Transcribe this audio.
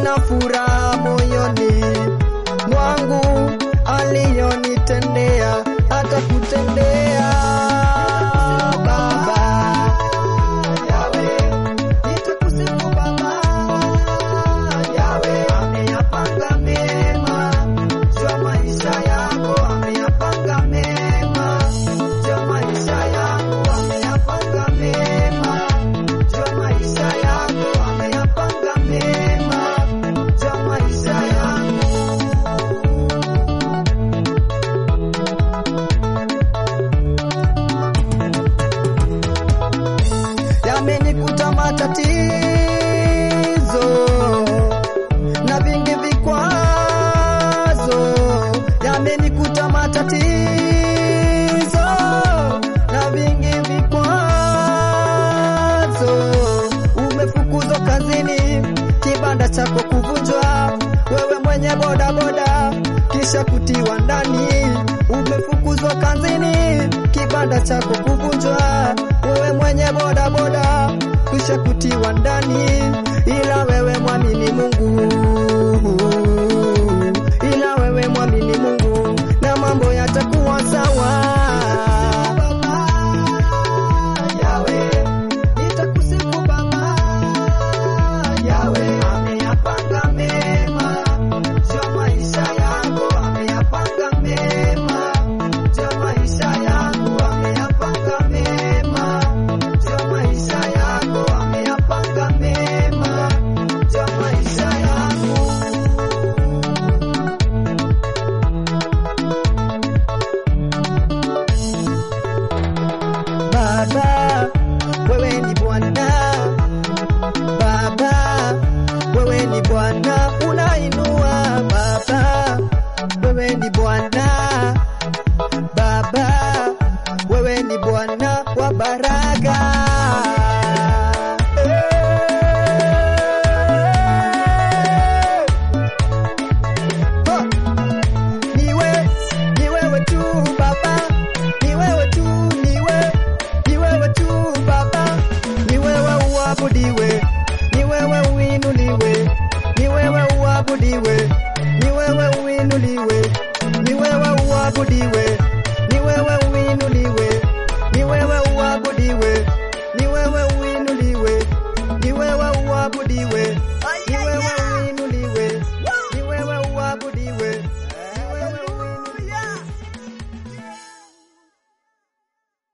nina furaha moyoni mwangu aliyonitendea hata kutendea Baba Yawe, nitakusifu Baba Yawe, ameyapanga mema juu ya maisha yako, ameyapanga mema juu ya maisha yako, ameyapanga mema juu ya maisha yako, ameyapanga mema juu ya maisha yako. yamenikuta matatizo na vingi vikwazo, yamenikuta matatizo na vingi vikwazo. Umefukuzwa kazini, kibanda chako kuvunjwa, wewe mwenye bodaboda kisha kutiwa ndani. Umefukuzwa kazini, kibanda chako kuvunjwa, wewe mwenye bodaboda kisha kutiwa ndani, ila wewe mwamini Mungu, ila wewe mwamini Mungu na mambo yatakuwa sawa. Yawe, nitakusifu Baba. Yawe, ameyapanga mema juu ya maisha yako, ameyapanga mema juu ya maisha yako, ameyapanga mema juu ya maisha yako, ameyapanga mema juu ya maisha yako. Baba, wewe ni Bwana. Baba, wewe ni Bwana, unainua. Baba, wewe ni Bwana. Baba, wewe ni Bwana wa baraka. Hey! Ha! Niwe, ni wewe tu Baba, ni wewe tu, niwe, ni wewe tu Baba, ni wewe uabudiwe, ni wewe uinuliwe, ni wewe uabudiwe,